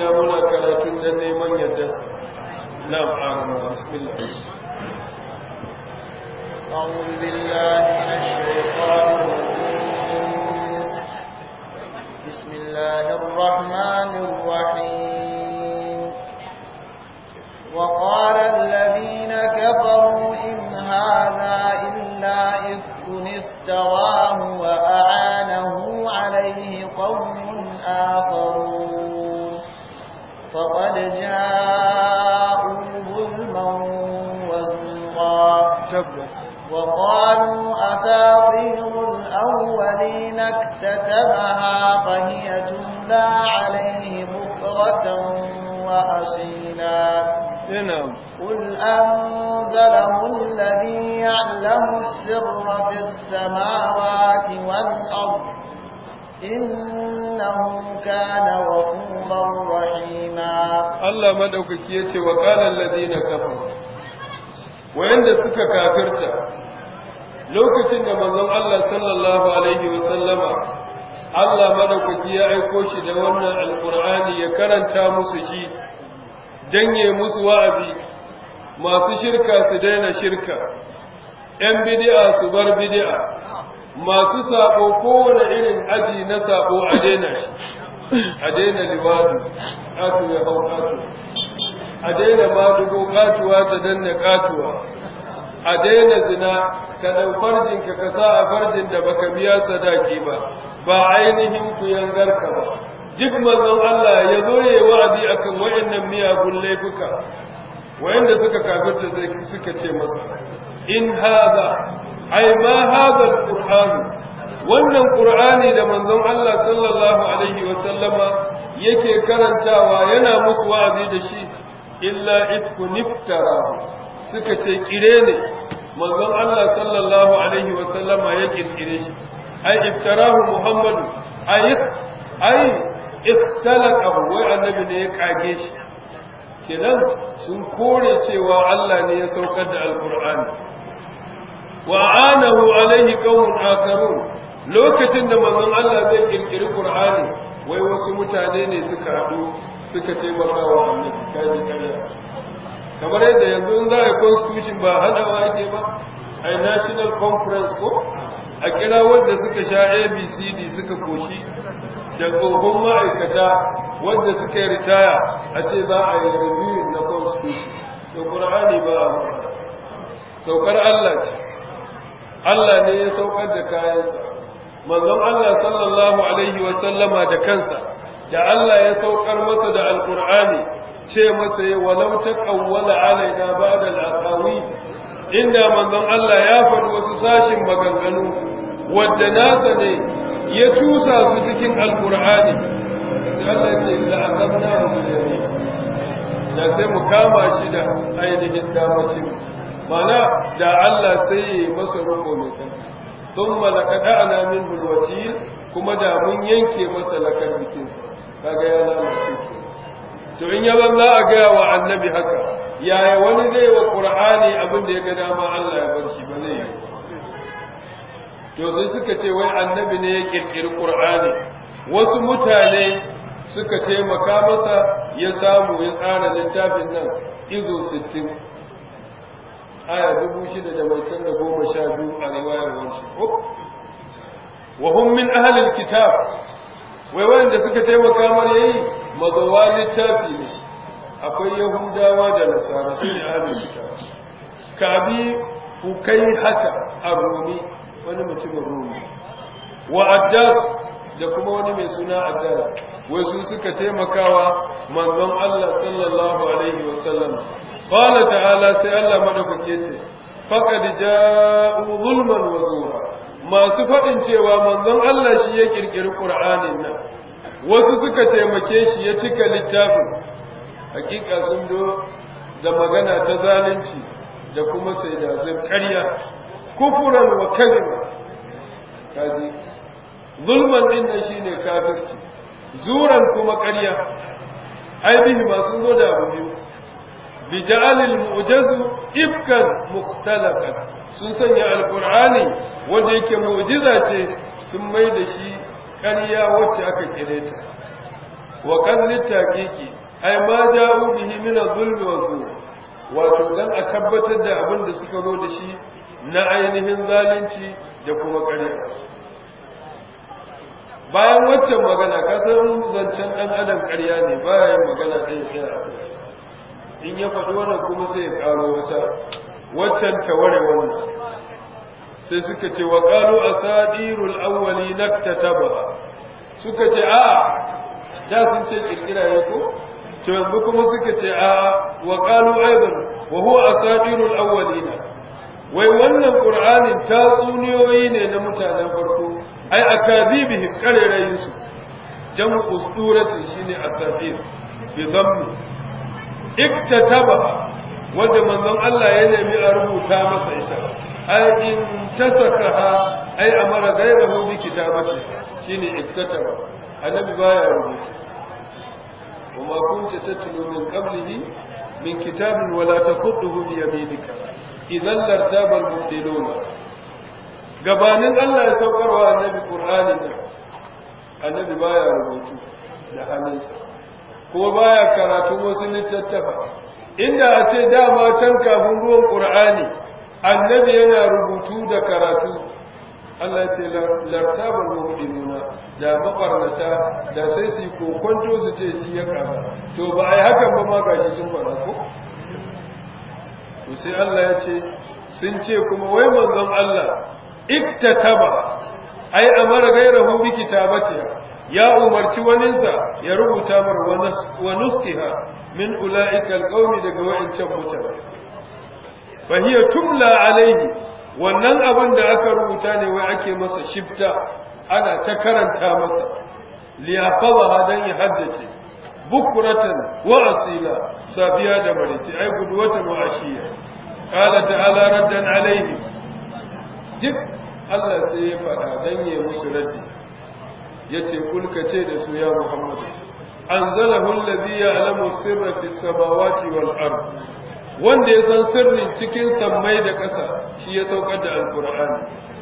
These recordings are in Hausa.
sanya muna karatun dan neman yardarsa na'am arama bismillah أعوذ بالله من الشيطان الرجيم بسم الله الرحمن الرحيم وقال الذين كفروا إن هذا إلا إفك افتراه وأعانه عليه قوم آخرون فقد جاءوا ظلما وزورا tabbas وقالوا أساطير الأولين اكتتبها فهي تملى عليه بكرة وأصيلا na'am قل أنزله الذي يعلم السر في السماوات والأرض إنه كان غفورا رحيما Allah madaukaki yace wa qala allazina kafaru wayanda suka kafirta lokacin da manzon Allah sallallahu alaihi wa sallama Allah madaukaki ya aiko shi da wannan alqur'ani ya karanta musu shi danye musu wa'azi masu shirka su daina shirka ‘yan bid'a su bar bid'a masu sabo kowane irin aji na sabo a daina shi a daina liwadu ƙatu ya hau ƙatu a daina madugo ƙatuwa ta danna ƙatuwa a daina zina ka ɗau farjinka ka sa a farjin da baka biya sadaki ba ba ainihin ku yangarka ba duk manzon Allah ya zo ya yi wa'azi akan wayannan miyagun laifuka wayanda suka kafirta sai suka ce masa in hada ai ma hada alquran wannan qur'ani da manzon Allah sallallahu alaihi wa sallama yake karantawa yana musu wa'azi da shi illa ifku niftara suka ce kire ne manzon Allah sallallahu alaihi wa sallama ya kirkire shi ai iftarahu muhammadu ai ai ikhtalaqahu wai annabi ne ya kage shi kenan sun kore cewa Allah ne ya saukar da alqur'ani wa anahu alaihi qawmun akharun lokacin da manzon Allah zai kirkiri qur'ani wai wasu mutane ne suka hadu suka taimaka wa annabi kaji kariya kamar yadda yanzu in za a yi constitution ba hadawa yake ba a national conference ko a kira wanda suka sha abcd suka koshi da tsohon ma'aikata wanda suka yi ritaya a ce za a yi review na constitution da ƙur'ani ba a saukar Allah ce Allah ne ya saukar da kayansa manzon Allah sallallahu alaihi wa sallama da kansa da Allah ya saukar masa da alƙur'ani ce masa ya walau ta ƙawwala alaina ba da al'aqawi inda manzon Allah ya faɗi wasu sashin maganganu wadda nasa ne ya tusa su cikin alkur'ani Allah ya ce la aqadna hu bil da sai mu kama shi da ainihin damacin mana da Allah sai ya yi masa ruko mai kan thumma laqada'na minhu alwatil kuma da mun yanke masa lakar bikinsa kaga ya lalace to in yaban za a gaya wa annabi haka yaya wani zai wa qur'ani abin da ya ga dama Allah ya bar shi ba zai yi to sai suka ce wai annabi ne ya kirkiri qur'ani wasu mutane suka taimaka masa ya samu ya tsara littafin nan izo 60 aya 6,112 a riwayar wanshi wa hum min ahli alkitab wai wanda suka taimaka mana yayi mazawa littafi ne akwai yahudawa da nasara su ne ahli alkitab kabi hukai hata a rumi wani mutumin rumi wa addas da kuma wani mai suna addas wai su suka taimakawa manzon Allah sallallahu alaihi wasallam qala ta'ala sai Allah madaukake ce faqad ja'u zulman wa zura masu fadin cewa manzon Allah shi ya kirkiri Qur'anin nan wasu suka taimake shi ya cika littafin hakika sun do da magana ta zalunci da kuma sai da zai ƙarya kufuran wa kalima kaji zulman din nan shine kafirci zuran kuma ƙarya ai bihi masu zo da abu biyu bi ja'alil mu'jazu ibkan mukhtalaqan sun sanya alqur'ani wanda yake mu'jiza ce sun mai da shi ƙarya wacce aka kire ta wa kan littaqiqi ai ma ja'u bihi min adh-dhulm wa zur wato dan a tabbatar da abin da suka zo da shi na ainihin zalunci da kuma ƙarya bayan waccan magana ka san zancen dan adam ƙarya ne baya yin magana ɗaya ɗaya in ya faɗi wannan kuma sai ya ƙaro wata waccan ta ware wannan sai suka ce wa qalu asadirul awwali naktataba suka ce a da sun ce kirkira ya ko to yanzu kuma suka ce a wa qalu aidan wa huwa asadirul awwalina wai wannan qur'anin tatsuniyoyi ne na mutanen farko ai akadibihim qarerayin su jamu usturati shine asadir bi dhammi iktataba wanda manzon Allah ya nemi a rubuta masa ita ai in tasakaha ai amara gairahu bi kitabati shine iktataba annabi baya rubuta وما كنت تتلو من قبله من كتاب ولا تخطه بيمينك إذا لارتاب المبطلون gabanin Allah ya saukarwa annabi Qur'ani ne annabi baya rubutu da hannunsa kuma baya karatu wasu littattafa inda a ce dama can kafin ruwan Qur'ani annabi yana rubutu da karatu Allah ce lartabar mu'minuna da mabarnata da sai su kokonto su ce shi ya kama to ba ai hakan ba ma gashi sun fara ko to sai Allah ya ce sun ce kuma wai manzon Allah iktataba ai amara gairahu bi kitabatiha ya umarci waninsa ya rubuta mar wa nuskiha min ulaika alqawmi daga wa'ancan mutane fa hiya tumla alaihi wannan abin da aka rubuta ne wai ake masa shifta ana ta karanta masa liyafaza dan ya haddace bukuratan wa asila safiya da marici ai guduwatan wa ashiya qala ta'ala raddan alaihi duk Allah sai ya faɗa dan ya musu raddi yace kulka ce da su ya Muhammad anzalahu allazi ya'lamu sirra fis samawati wal ard wanda ya san sirrin cikin sammai da ƙasa shi ya saukar da alkur'ani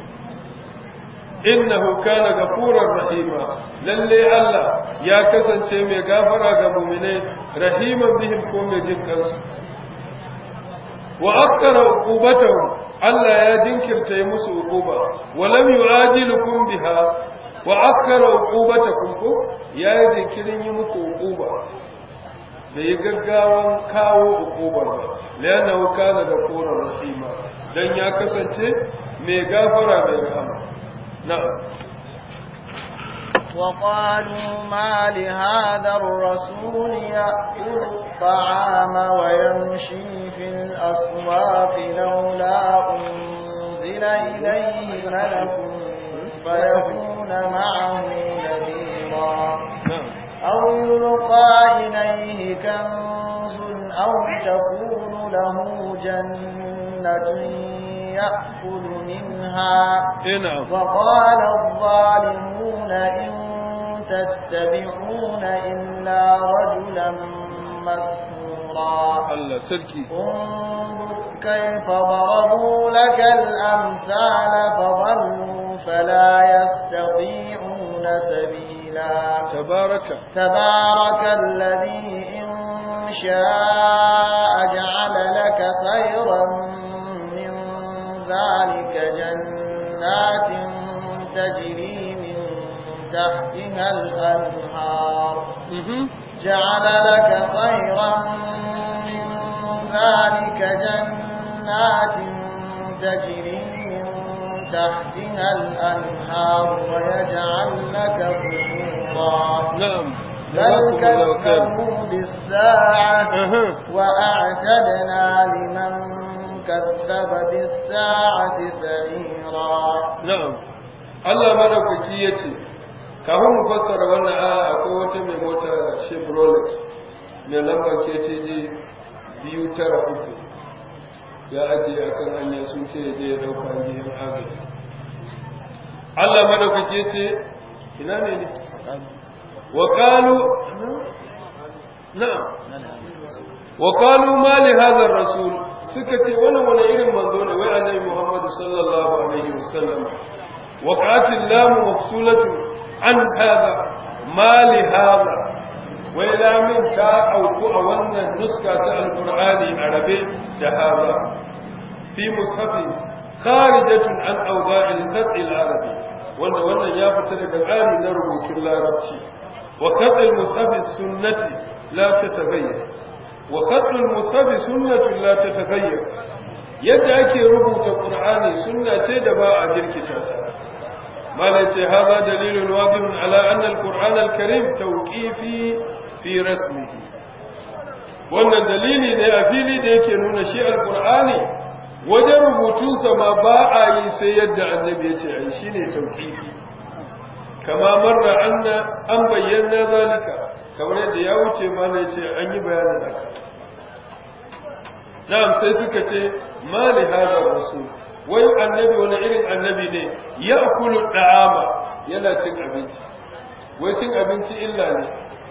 innahu kana gafurar rahima lalle Allah ya kasance mai gafara ga mu'minai rahiman bihim ko mai jin kansu wa akkara uqubatahu Allah ya dinkirta musu uquba wa lam yu'ajilukum biha wa akkara uqubatakum ko ya yi dinkirin yi muku uquba bai yi gaggawan kawo ukubar ba lana wuka na da koren rahima don ya kasance mai gafara mai rahama na وقالوا ما لهذا الرسول يأكل الطعام ويمشي في الأسواق لولا أنزل إليه ملك فيكون معه نذيرا أو يلقى إليه كنز أو تكون له جنة يأكل منها وقال الظالمون إن تتبعون إلا رجلا مسحورا انظر كيف ضربوا لك الأمثال فضلوا فلا يستطيعون سبيلا تبارك تبارك الذي إن شاء جعل لك خيرا من ذلك جنات تجري من تحتها الأنهار جعل لك خيرا من ذلك جنات تجري من تحتها الأنهار ويجعل لك قصورا نعم بل كذبوا بالساعة وأعتدنا لمن كذب بالساعة سعيرا نعم Allah madaukaki ya ce, kafin mu fassara wannan aya akwai wata mai mota Chevrolet mai lambar KTG biyu tara uku ya ajiye akan hanya sun ce je ya dauka jihin agaji. Allah madaukaki ya ce, ina ne ne? Wa qalu na'am wa qalu ma li hadha ar-rasul suka ce wannan wani irin manzo ne wai annabi Muhammad sallallahu alaihi wasallam وقعت اللام مفصولة عن هذا ما لهذا wai lamin ta auku a wannan nuska ta alqur'ani arabe da haza fi mushafi kharijatun an awda'il qat'i al-arabi wanda wannan ya fita daga tsari na rubutun larabci wa qat'il mushafi sunnati la tataghayyar wa qat'il mushafi sunnatu la tataghayyar yadda ake rubuta qur'ani sunna ce da ba a jirkita ta malai ce haza dalilun wadihun ala anna al-qur'an al-karim tawqifi fi rasmihi wannan dalili ne a fili da yake nuna shi al-qur'ani wajen rubutunsa ma ba a yi sai yadda annabi ya ce ai shine tawqifi kama marra anna an bayyana zalika kamar yadda ya wuce malai ce an yi bayanin haka na'am sai suka ce ma li hada rasul wai annabi wani irin annabi ne ya kulu da'ama yana cin abinci wai cin abinci illa ne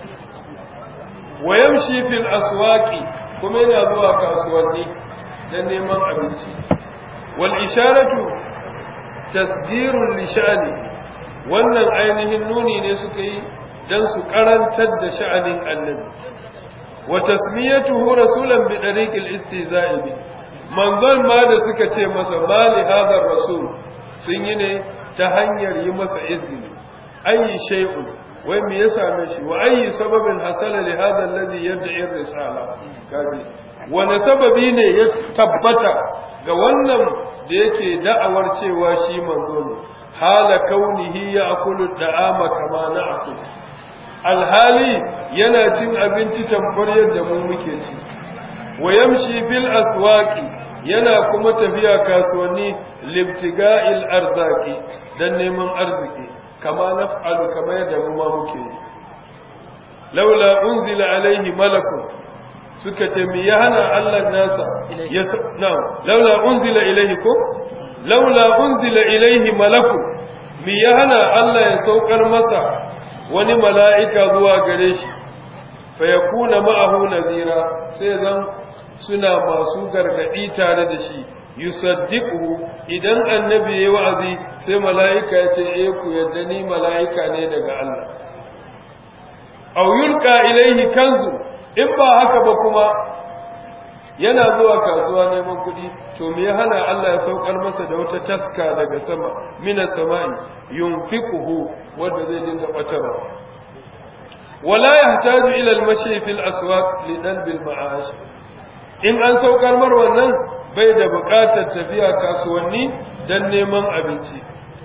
wa yamshi fil aswaqi kuma yana zuwa kasuwanni dan neman abinci wal isharatu tasdirun li sha'ani wannan ainihin nuni ne suka yi dan su karantar da sha'anin annabi wa tasmiyatuhu rasulan bi dariqil istihza'i bi manzon ma da suka ce masa mali hadar rasul sun yi ne ta hanyar yi masa izini ayi shay'un wai me ya same shi wa ayi sababin hasala li hadha alladhi yad'i risala kaji wani sababi ne ya tabbata ga wannan da yake da'awar cewa shi manzo ne hala kaunihi ya akulu da'ama kama na akulu alhali yana cin abinci tamfar yadda mu muke ci wa yamshi fil aswaqi yana kuma tafiya kasuwanni libtiga'il arzaki dan neman arziki kama naf'alu kama yadda mu ma muke yi laula unzila alaihi malakun suka ce mi ya hana Allah nasa ya na'am laula unzila ilaihi ko laula unzila ilaihi malakun mi ya hana Allah ya saukar masa wani mala'ika zuwa gare shi fa yakuna ma'ahu nazira sai zan suna masu gargadi tare da shi yusaddiqu idan annabi yayi wa'azi sai mala'ika ya ce eh ku yadda ni mala'ika ne daga Allah aw yulqa ilayhi kanzu in ba haka ba kuma yana zuwa kasuwa neman kuɗi to me ya hana Allah ya saukar masa da wata taska daga sama mina sama'i yunfiquhu wanda zai dinga batarwa wala yahtaju ila al-mashi fil aswaq li dalb al-ma'ash in an saukar mar wannan bai da buƙatar tafiya kasuwanni dan neman abinci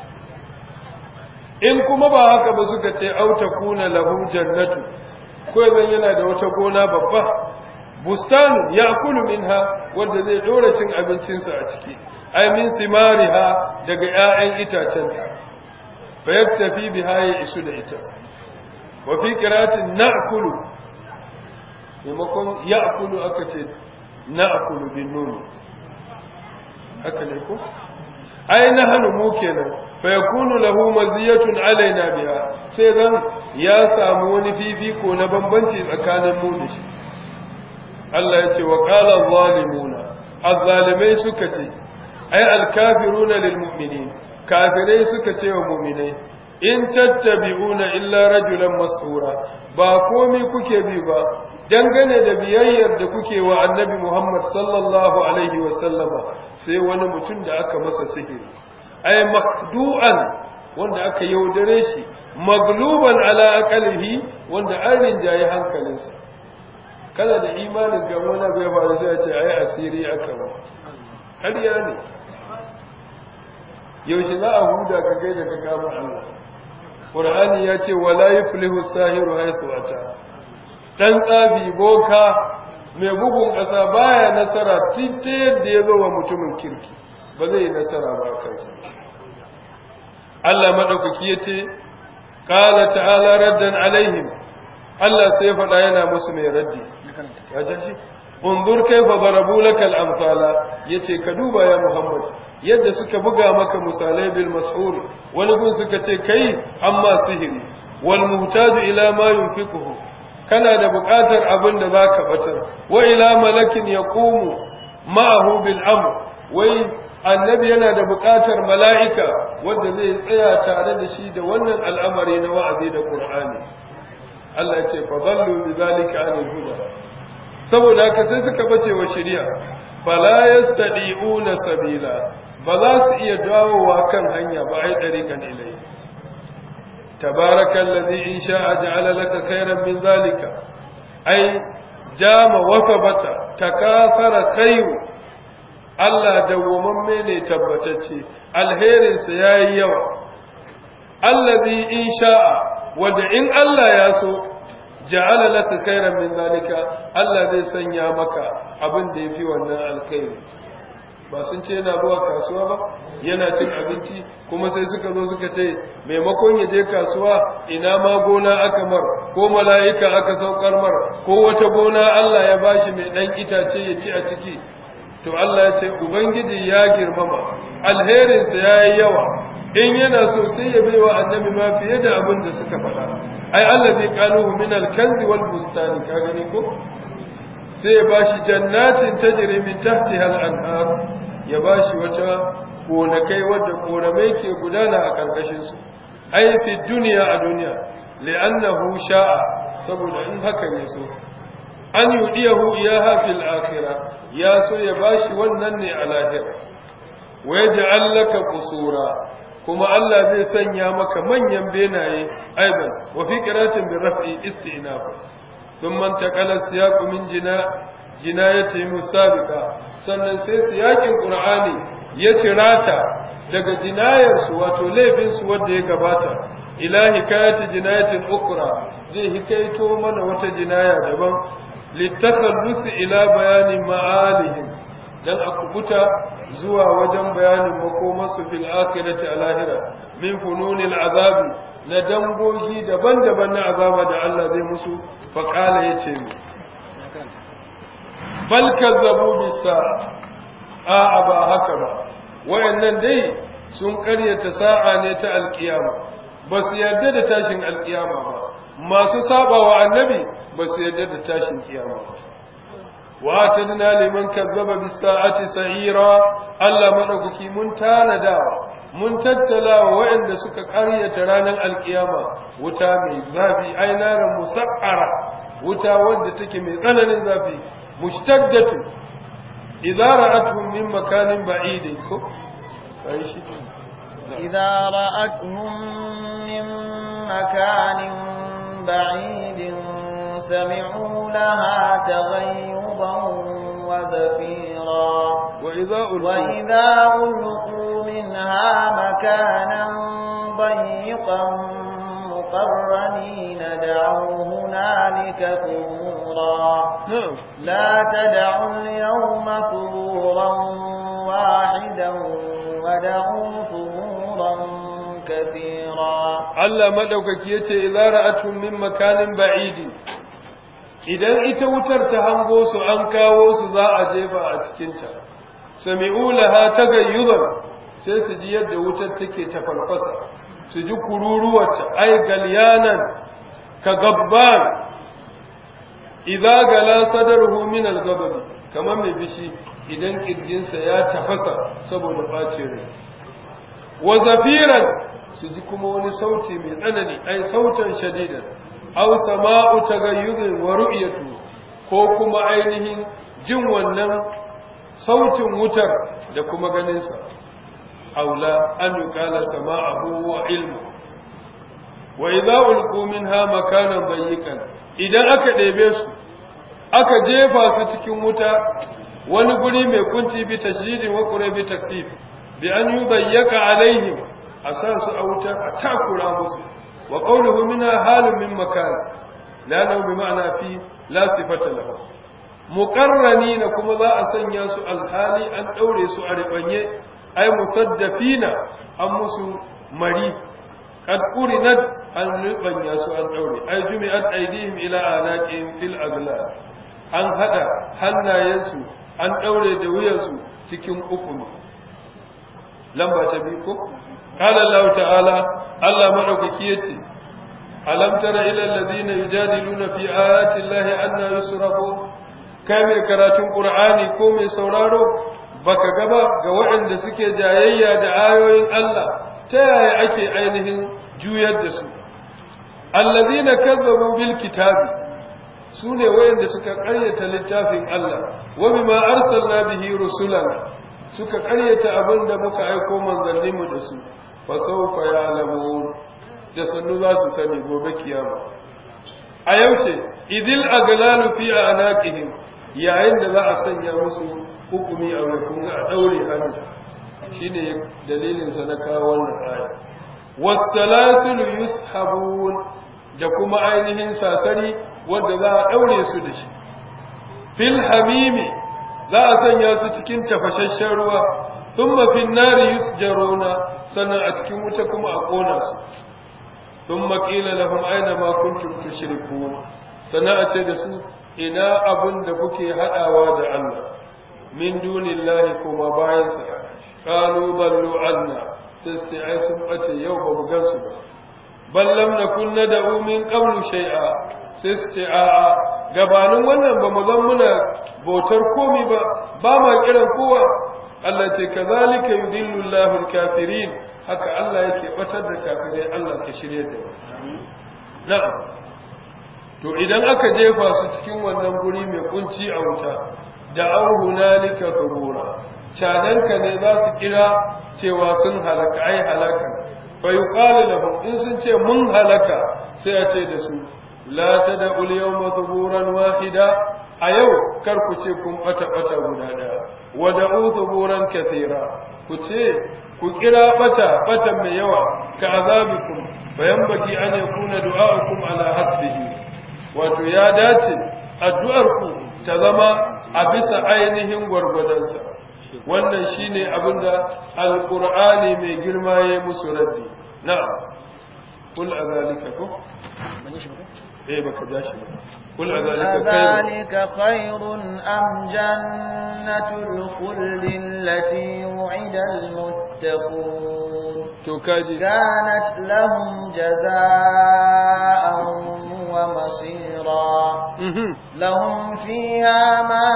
in kuma ba haka ba suka ce auta kuna lahu jannatu ko zan yana da wata gona babba bustanu ya kulu minha wanda zai dora cin abincinsa a ciki ai min simariha daga 'ya'yan itacenta fa yaktafi biha ya isu da ita wa fi qiratin na'kulu maimakon ya'kulu aka ce na'kulu bin nun haka ne ko ai nahnu mu kenan fa yakunu lahu maziyatun alaina biha sai ran ya samu wani fifiko na bambanci tsakanin mu da shi Allah ya ce wa qala zalimuna azzalimai suka ce ai alkafiruna lil mu'minin kafirai suka ce wa mu'minai in tattabi'una illa rajulan mas'ura ba komai kuke bi ba dangane da biyayyar da kuke wa annabi Muhammad sallallahu alaihi wa sallama sai wani mutum da aka masa sihiri ai makdu'an wanda aka yaudare shi magluban ala aqalihi wanda an rinjaye hankalinsa kana da imanin ga wani abu ya faru sai a ce ai asiri aka ba ƙarya ne yaushe za a huda ka gaida ka kama Allah Qur'ani ya ce wala yuflihu sahiru haythu ata dan tsafi boka mai bugun ƙasa baya nasara tita yadda ya zo wa mutumin kirki ba zai yi nasara ba kansa Allah madaukaki ya ce qala ta'ala raddan alaihim Allah sai faɗa yana musu mai raddi ya jaji unzur kaifa darabu lakal amsala yace ka duba ya Muhammad yadda suka buga maka misalai bil mas'ul wani gun suka ce kai amma sihiri wal muhtaju ila ma yunfiquhu kana da buƙatar abin da zaka batar wa ila malakin yaqumu ma'ahu bil amr wai annabi yana da buƙatar mala'ika wanda zai tsaya tare da shi da wannan al'amari na wa'azi da qur'ani Allah ya ce fa dallu bi zalika anil huda saboda haka sai suka bace wa shari'a fala yastadi'una sabila ba za su iya dawowa kan hanya ba ai dariqan ilai tabarakallazi in sha'a ja'ala laka khairan min zalika ai jama wafabata takafara khairu Allah dawwamamme ne tabbatacce alherinsa yayi yawa allazi in sha'a wanda in Allah ya so ja'ala laka khairan min zalika Allah zai sanya maka abin da yafi wannan alkhairi ba sun ce yana zuwa kasuwa ba yana cin abinci kuma sai suka zo suka ce maimakon ya je kasuwa ina ma gona aka mar ko mala'ika aka saukar mar ko wata gona Allah ya bashi mai dan itace ya ci a ciki to Allah ya ce ubangiji ya girmama alherinsa yayi yawa in yana so sai ya baiwa annabi ma fiye da abin da suka faɗa ai allazi qaluhu min al-kanzi wal bustani ka gani ko sai ya bashi jannatin tajri min tahtiha al-anhar ya bashi wata gonakai wadda koramai ke gudana a karkashin su ai fi duniya a duniya li'annahu sha'a saboda in hakan ya so an yudiyahu iyaha fil akhirah ya so ya bashi wannan ne a lahira wa yaj'al laka qusura kuma Allah zai sanya maka manyan benaye aiban wa fi qiratin bi raf'i istinaf thumma taqala siyaqu min jina jinayati musabiqa sannan sai siyakin qur'ani ya cirata daga jinayar su wato laifin su wanda ya gabata ila hikayati jinayatin ukra zai hikaito mana wata jinaya daban litakhallus ila bayani ma'alihim dan a kubuta zuwa wajen bayanin makomarsu fil akhirati a lahira min fununil azabi na dangogi daban-daban na azaba da Allah zai musu fa qala yace mi bal kazzabu bisa a ba haka ba wayannan dai sun karyata sa'a ne ta alkiyama ba su yarda da tashin alkiyama ba masu saba wa annabi ba su yarda da tashin kiyama ba واتدنا لمن كذب بالساعة سعيرا الله مدوكي من تاندا mun tattala wa waɗanda suka ƙaryata ranar alkiyama wuta mai zafi ai naran musaqqara wuta wadda take mai tsananin zafi mushtaddatu idza ra'atuhum min makanin ba'idin ko kai shi idza ra'atuhum min makanin ba'idin سمعوا لها تغيبا وزفيرا وإذا ألقوا, وإذا ألقوا منها مكانا ضيقا مقرنين دعوا هنالك ثبورا نعم لا تدعوا اليوم ثبورا واحدا ودعوا ثبورا كثيرا Allah madaukaki yace idza ra'atuhum min makanin ba'idi idan ita wutar ta hango su an kawo su za a jefa a cikinta sami'u laha tagayyudan sai su ji yadda wutar take ta farfasa su ji kururuwarta ai galyanan ka gabban idza gala sadaruhu min al-ghadab kamar mai bishi idan kirjinsa ya tafasa saboda bacin rai wa zafiran su ji kuma wani sauti mai tsanani ai sautan shadidan aw sama'u tagayyudin wa ru'yatu ko kuma ainihin jin wannan sautin wutar da kuma ganin sa aula an yuqala sama'ahu wa ilmu wa idza ulqu minha makanan bayyikan idan aka ɗebe su aka jefa su cikin wuta wani guri mai kunci bi tashdidin wa qura bi takfif bi an yubayyaka alaihim a sa su a wuta a takura musu wa qawluhu minha halun min makan la nau bi ma'ana fi la sifata lahu muqarranina kuma za a sanya su alhali an daure su a ribanye ay musaddafina an musu mari qad qurinat an ribanya su an daure ay jumi'at aydihim ila anaqihim fil aglal an hada hannayensu an daure da wuyansu cikin ukunu lamba ta biyu ko قال الله تعالى الله مدوكي yace alam tara ila alladhina yujadiluna fi ayati llahi anna yusrafu kai mai karatun qur'ani ko mai sauraro baka gaba ga waɗanda suke jayayya da ayoyin Allah ta yaya ake ainihin juyar da su allazina kazzabu bil kitabi sune wayanda suka ƙaryata littafin Allah wa bima arsalna bihi rusulana suka ƙaryata abinda muka aiko manzanninmu da su fa sawfa ya'lamun da sannu za su sani gobe kiyama a yaushe idil aglalu fi anaqihim yayin da za a sanya musu hukumi a rukun a daure hannu shine dalilin sa na kawo wannan aya was-salasul yushabun da kuma ainihin sasari wanda za a daure su da shi fil hamimi za a sanya su cikin tafashashen ruwa thumma fin nari yusjaruna sannan a cikin wuta kuma a kona su thumma qila lahum aina ma kuntum tushrikun sannan a ce da su ina abun da kuke hadawa da Allah min dunillahi kuma bayan sa qalu ballu anna sai ai sun bace yau ba mu gansu ba bal lam nakun nad'u min qablu shay'a sai su ce a'a gabanin wannan ba mu zan muna bautar komi ba ba ma kiran kowa Allah ce kazalika yudillu Allahu al-kafirin haka Allah yake batar da kafirai Allah ka shirye da na'am to idan aka jefa su cikin wannan guri mai kunci a wuta da an hunalika kubura cadanka ne za su kira cewa sun halaka ai halaka fa yuqalu lahum in sun ce mun halaka sai a ce da su la tad'u al-yawma thuburan wahida a yau kar ku ce kun bata bata guda daya wa da'u thuburan kathira ku ce ku kira bata bata mai yawa ka azabikum bayan baki an yakuna du'a'ukum ala hasbihi wato ya dace addu'ar ku ta zama a bisa ainihin gwargwadonsa wannan shine abinda alqur'ani mai girma ya musu raddi na'am kul azalika ko eh baka ja shi ba kul azalika khairun am jannatul khuldi allati wu'ida almuttaqun to kaji kanat lahum jazaa'an wa masira lahum fiha ma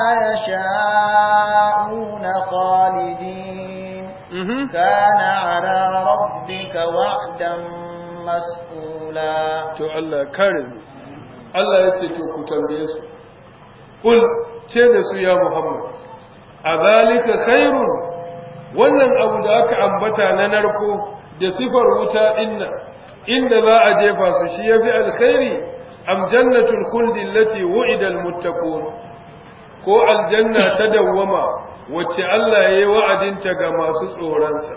yasha'una khalidin kana ala rabbika wa'dan mas'ula to Allah kare mu Allah ya ce to ku tambaye su kul ce da su ya Muhammad azalika khairun wannan abu da aka ambata na narko da sifar wuta inna inda za a jefa su shi yafi alkhairi am jannatul khuldi allati wu'ida almuttaqun ko aljanna ta dawwama wacce Allah yayi wa'adinta ga masu tsoronsa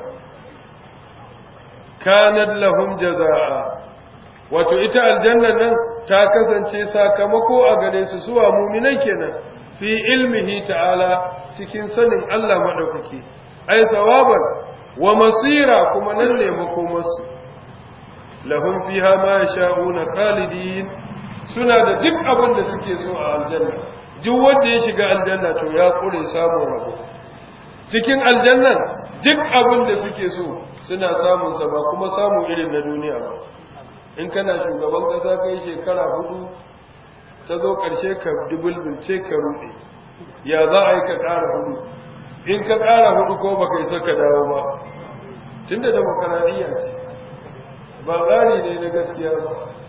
kanat lahum jazaa wato ita aljanna nan ta kasance sakamako a gare su suwa muminan kenan fi ilmihi ta'ala cikin sanin Allah madaukaki ai thawaban wa masira kuma nan ne makomarsu lahum fiha ma yasha'una khalidin suna da duk abin da suke so a aljanna duk wanda ya shiga aljanna to ya kure samun rabo cikin aljannan duk abin da suke so suna samun sa ba kuma samu irin na duniya ba in kana shugaban kasa kai shekara hudu ta zo ƙarshe ka dubulbulce ka ruɗe ya za a yi ka ƙara hudu in ka ƙara hudu ko baka isa ka dawo ba tunda demokaradiyya ce ba tsari ne na gaskiya ba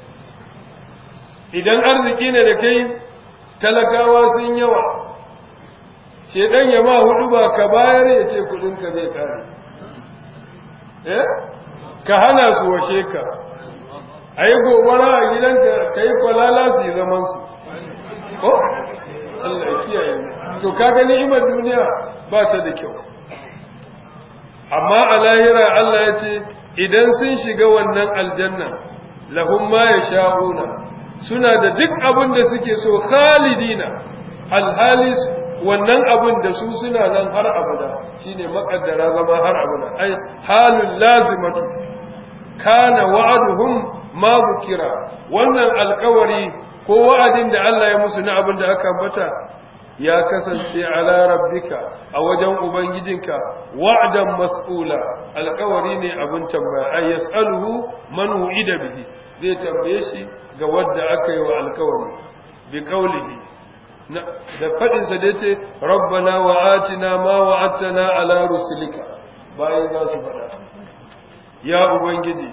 idan arziki ne da kai talakawa sun yawa shedan ya ma hudu ba ka bayar ya ce kudinka zai ƙare eh ka hana su washe ka a yi gobara a gidanka ka yi kwalala su yi zamansu ko? Allah ya kiyaye to ka gani imar duniya ba ta da kyau amma a lahira Allah ya ce idan sun shiga wannan aljanna lahum ma ya sha'una suna da duk abin da suke so khalidina alhali wannan abin da su suna nan har abada shine makaddara zama har abada ai halul lazimatu kana wa'aduhum ma bukira wannan alkawari ko wa'adin da Allah ya musu na abin da aka ambata ya kasance ala rabbika a wajen ubangijinka wa'dan mas'ula alkawari ne abin tambaya ay yas'aluhu man wu'ida bihi zai tambaye shi ga wanda aka yi wa alkawari bi qawlihi da fadin sa da yace rabbana wa atina ma wa'adtana ala rusulika bayan za su fada ya ubangiji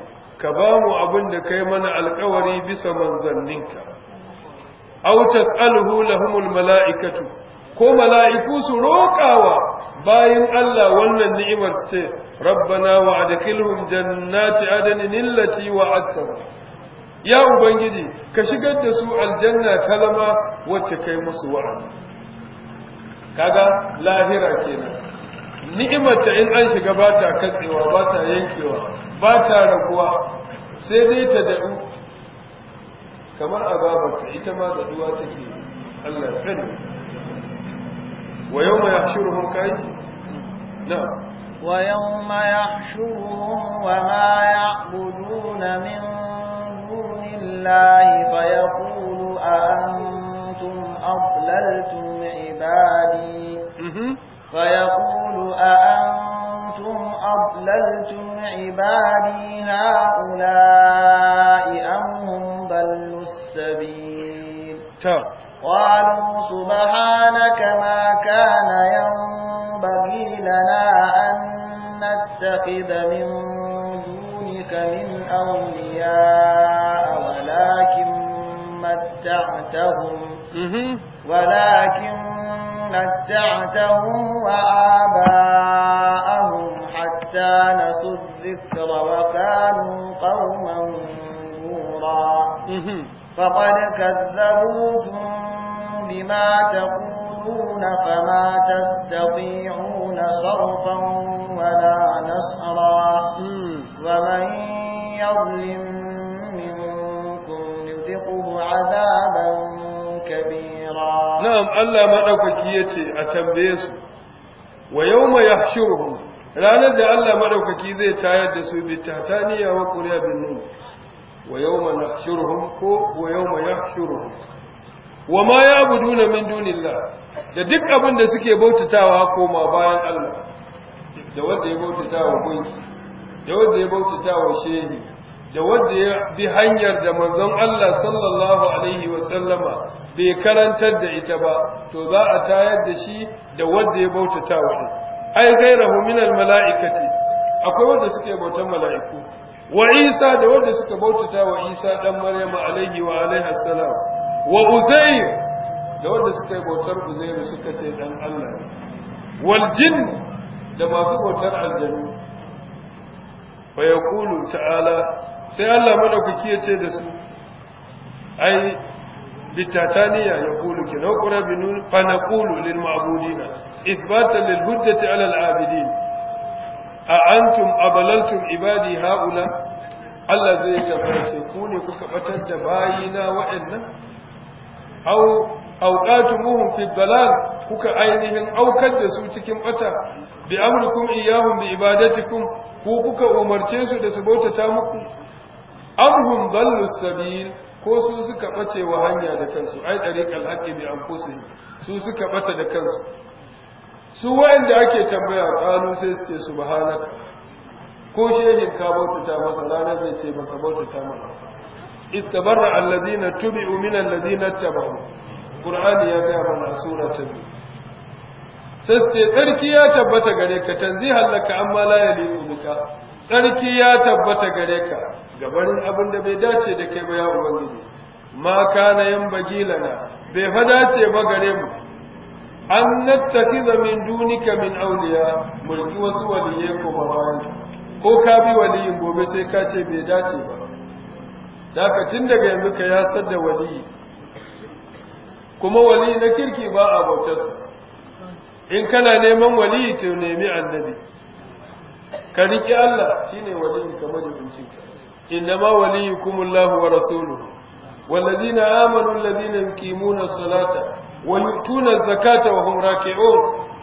ka ba mu abin da kai mana alkawari bisa manzanninka aw tas'aluhu lahumul mala'ikatu ko mala'iku su roƙawa bayan Allah wannan ni'imar su ce rabbana wa adkhilhum jannati adnin allati wa'adtahum ya ubangiji ka shigar da su aljanna kalama wacce kai musu wa'adi kaga lahira kenan ni'imar ta in an shiga ba ta katsewa ba ta yankewa ba ta raguwa sai dai ta dadu kamar azabarta ita ma daduwa take Allah ya sani wa yawma yahshuruhum kayyi na'am ويوم يحشرهم وما يعبدون من دون الله فيقول أأنتم أضللتم عبادي فيقول أأنتم أضللتم عبادي هؤلاء أم هم ضلوا السبيل قالوا سبحانك ما كان ينبغي لنا أن نتخذ من دونك من أولياء ولكن متعتهم ولكن متعتهم وآباءهم حتى نسوا الذكر وكانوا قوما نورا فقد كذبوكم بما تقولون فما تستطيعون صرفا ولا نصرا ومن يظلم منكم نذقه عذابا كبيرا نعم الله مدوكي yace a tambaye su wa yawma yahshuruhum ranar da Allah madaukaki zai tayar da su bi tataniya wa quriya bin nun wa yawma nahshuruhum ko wa yawma yahshuruhum wa ma ya'buduna min dunillah da duk abin da suke bautatawa koma bayan Allah da wanda ya bautatawa gunki da wanda ya bautatawa shehi da wanda ya bi hanyar da manzon Allah sallallahu alaihi wa sallama bai karantar da ita ba to za a tayar da shi da wanda ya bautatawa din ai gairahu min al mala'ikati akwai wanda suke bautan mala'iku wa Isa da wanda suka bautata wa Isa dan Maryama alaihi wa alaihi salam wa Uzair da wanda suka yi bautar Uzair suka ce dan Allah ne wal jinn da masu bautar aljannu fa yaqulu ta'ala sai Allah madaukaki ya ce da su ai bitataniya yaqulu kina qura binun fa naqulu lil ma'budina ithbatan lil hujjati ala al abidin a antum abalaltum ibadi haula Allah zai tabbace ku ne kuka batar da bayina wa'annan aw awqatumuhum fi dalal kuka ainihin aukar da su cikin bata bi amrikum iyyahum bi ibadatikum ku kuka umarce su da su bautata muku amhum dallu sabil ko su suka bace wa hanya da kansu ai dariqal haqqi bi anfusihim su suka bata da kansu su wa'anda ake tambaya qalu sai suke subhanaka ko shehin ka bautata masa ranar zai ce baka bautata masa istabarra alladhina tubi'u min alladhina tabahu qur'ani ya ga mana sura ta biyu sai suke tsarki ya tabbata gare ka tanzihan laka amma la yaliqu bika tsarki ya tabbata gare ka gabarin abin da bai dace da kai ba ya ubangiji ma kana yan bagilana bai fa dace ba gare mu an nattakiza min dunika min awliya mulki wasu waliyai ko bayan ko ka bi waliyin gobe sai ka ce bai dace ba daga tun daga yanzu ka ya sadda waliyi kuma wali na kirki ba a bautarsa in kana neman waliyi to nemi annabi ka riƙi Allah shine waliyi kamar yabincin ka innama waliyukumullahu wa rasuluhu والذين آمنوا الذين يقيمون الصلاة ويؤتون الزكاة وهم راكعون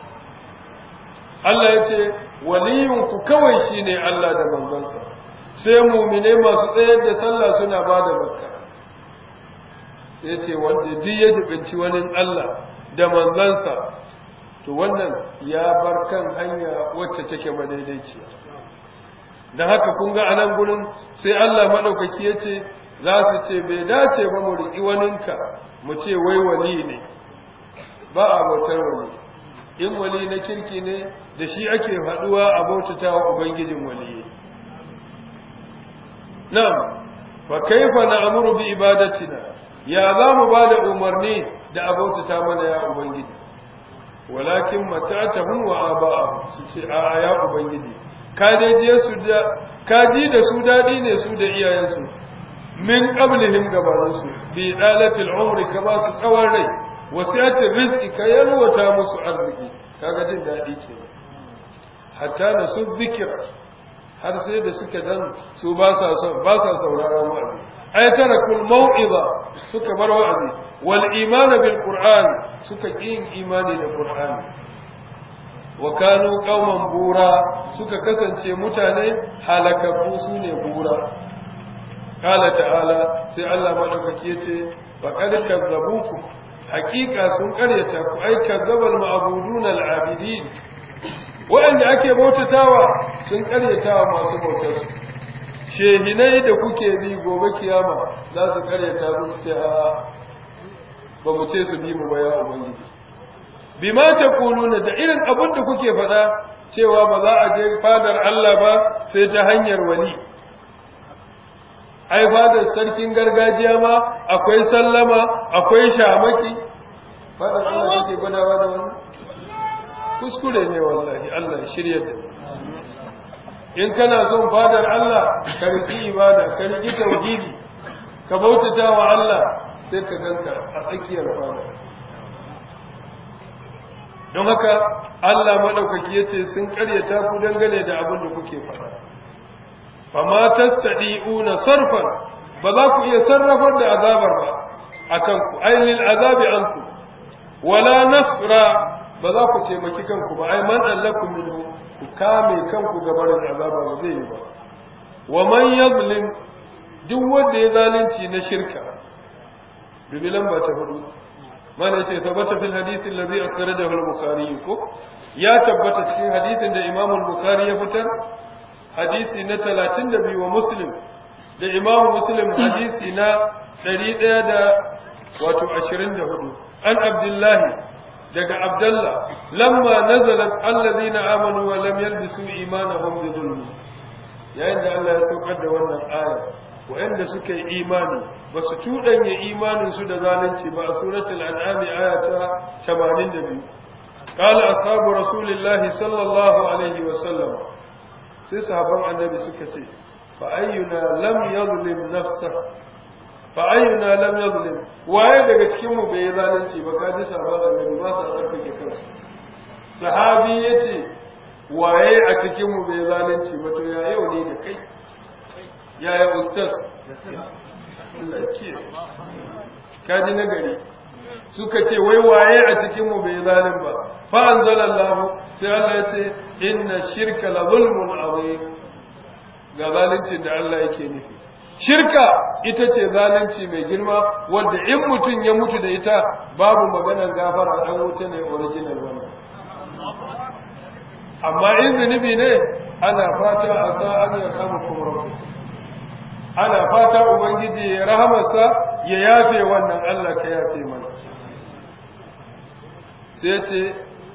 Allah ya ce waliyinku kawai shine Allah da manzansa sai mumine masu tsayar da sallah suna ba da zakka sai ce wanda duk ya dubinci wani Allah da manzansa to wannan ya bar kan hanya wacce take madaidaiciya dan haka kun ga anan gurin sai Allah madaukaki ya ce za su ce bai dace ba mu riƙi waninka mu ce wai wali ne ba a bautar wali in wali na kirki ne da shi ake haɗuwa a bautata wa ubangijin waliyi na'am fa kaifa na'muru bi ibadatina ya za mu ba da umarni da abota mana ya ubangiji walakin mata'atahum wa aba'ahum su ce a ya ubangiji ka je su da ka ji da su dadi ne su da iyayensu min qablihim gabaninsu bi dalatil umri ka ba su tsawon rai wasiyatin rizqi ka yalwata musu arziki kaga jin dadi ke hatta na su zikira har sai da suka dan su ba sa son ba sa sauraron wa'azi ay tarakul mau'iza suka bar wa'azi wal iman bil qur'an suka yin imani da qur'ani wa kanu qauman bura suka kasance mutane halakaku sune bura qala ta'ala sai Allah madaukaki yace faqad kazzabukum haqiqa sun karyata ku ai kazzabal ma'budun al-abidin wa'anda ake bautatawa sun karyatawa masu bautar su shehinai da kuke bi gobe kiyama za su karyata su ce a ba mu ce su bi mu ba ya ubangiji bima taquluna da irin abin da kuke faɗa cewa ba za a je fadar Allah ba sai ta hanyar wali ai fadar sarkin gargajiya ma akwai sallama akwai shamaki fadar Allah kake gwadawa da wannan kuskure ne wallahi Allah shirya da in kana son fadar Allah ka riki ibada ka riki tauhidi ka bautata wa Allah sai ka ganka a tsakiyar fadar don haka Allah madaukaki yace sun karyata ku dangane da abin da kuke faɗa fama tastadi'una sarfan ba za ku iya sarrafar da azabar ba akan ku ailil azabi anku wala nasra ba za ku taimaki kanku ba ai man allakum minhu ku kame kanku gabarin azaba ba zai yi ba wa man yazlim duk wanda ya zalunci na shirka dubi lamba ta hudu mana yace tabbata fil hadith alladhi akhrajahu al-bukhari ko ya tabbata cikin hadisin da imam al-bukhari ya fitar hadisi na 32 wa muslim da imam muslim hadisi na 100 da wato 24 an abdullahi daga abdullah lamma nazalat alladhina amanu wa lam yalbisu imanahum bi dhulm yayin da Allah ya saukar da wannan aya wa'anda suka yi imani ba su cuɗanya imaninsu da zalunci ba a suratul an'ami aya ta 82 qala ashabu rasulillahi sallallahu alaihi wa sallam sai sahabban annabi suka ce fa ayyuna lam yadhlim nafsa fa ayyuna lam yadhlim waye daga cikin mu bai zalunci ba kaji sahabban annabi ba sa tsarkake kansu sahabi yace waye a cikin mu bai zalunci ba to ya yau ne da kai yaya ustaz kaji na gari suka ce wai waye a cikin mu bai zalim ba fa anzalallahu sai Allah ya ce inna shirka la zulmun azim ga zalincin da Allah yake nufi shirka ita ce zalunci mai girma wanda in mutum ya mutu da ita babu maganar gafara an wuce ne original wannan amma in zunubi ne ana fata a sa an ya kama kuma rabu ana fata ubangiji ya rahamarsa ya yafe wannan Allah ka yafe mana sai ce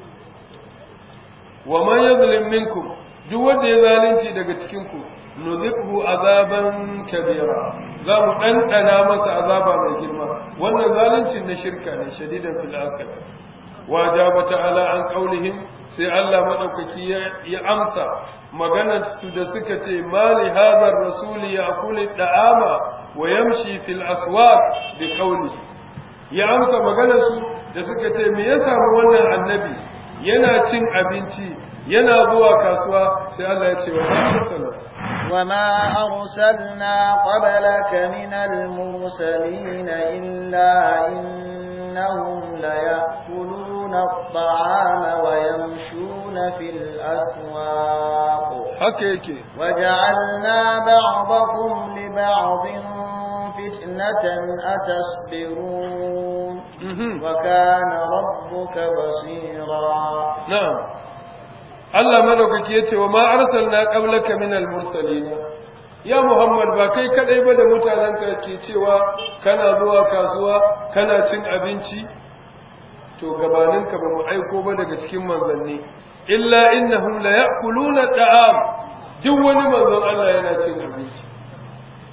wa man yazlim minkum duk wanda ya zalunci daga cikin ku nuzikhu azaban kabira za mu ɗanɗana masa azaba mai girma wannan zalunci na shirka ne shadidan fil akhir wa jaba ta'ala an qaulihim sai Allah madaukaki ya amsa maganar su da suka ce mali hadha ar-rasul ya'kulu da'ama wa yamshi fil aswaq bi qawli ya amsa maganar su da suka ce me ya samu wannan annabi yana cin abinci yana zuwa kasuwa sai Allah ya ce wa sallallahu وما أرسلنا قبلك من المرسلين إلا إنهم ليأكلون الطعام ويمشون في الأسواق حكيكي وجعلنا بعضكم لبعض فتنة أتصبرون وكان ربك بصيرا نعم Allah madaukaki ya ce wa ma arsalna qablaka min al-mursalin ya Muhammad ba kai kadai ba da mutanenka ke cewa kana zuwa kasuwa kana cin abinci to gabaninka ba mu aiko ba daga cikin manzanni illa innahum la ya'kuluna da'am duk wani manzon Allah yana cin abinci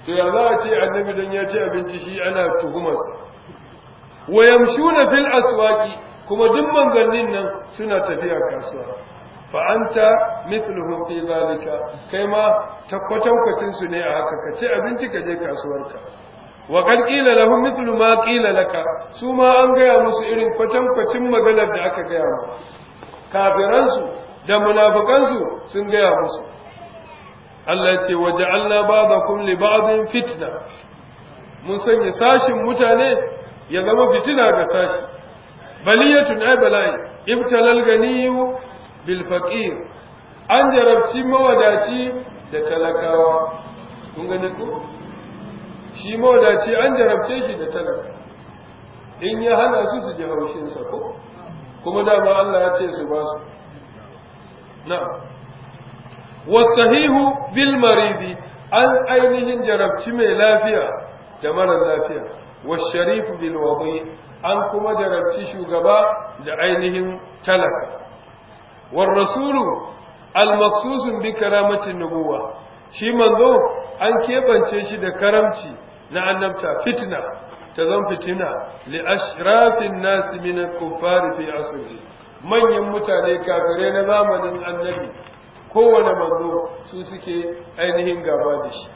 to ya za a ce annabi dan ya ci abinci shi ana tuhumarsa wa yamshuna fil aswaqi kuma duk manzannin nan suna tafiya kasuwa fa anta mithluhum fi zalika kai ma ta kwatankwacin su ne a haka ka ci abinci ka je kasuwarka wa qad qila lahum mithlu ma qila laka su ma an gaya musu irin kwatankwacin maganar da aka gaya musu kafiran su da munafikan su sun gaya musu Allah ce waje Allah ba da kun li ba'din fitna mun sanya sashin mutane ya zama fitina ga sashi baliyatun ay bala'i ibtalal ganiyu bil faqir an jarabci mawadaci da talakawa kun gani ko shi mawadaci an jarabce shi da talaka in ya hana su su ji haushin sa ko kuma dama Allah ya ce su ba su na'am wasahihu bil maridi an ainihin jarabci mai lafiya da mara lafiya washarifu bil wadi an kuma jarabci shugaba da ainihin talaka war rasulu al maqsusun bi karamatin nubuwa shi manzo an kebance shi da karamci na annabta fitna ta zan fitina li ashrafin nasi min al-kuffar fi asri manyan mutane kafirai na zamanin annabi kowane manzo su suke ainihin gaba da shi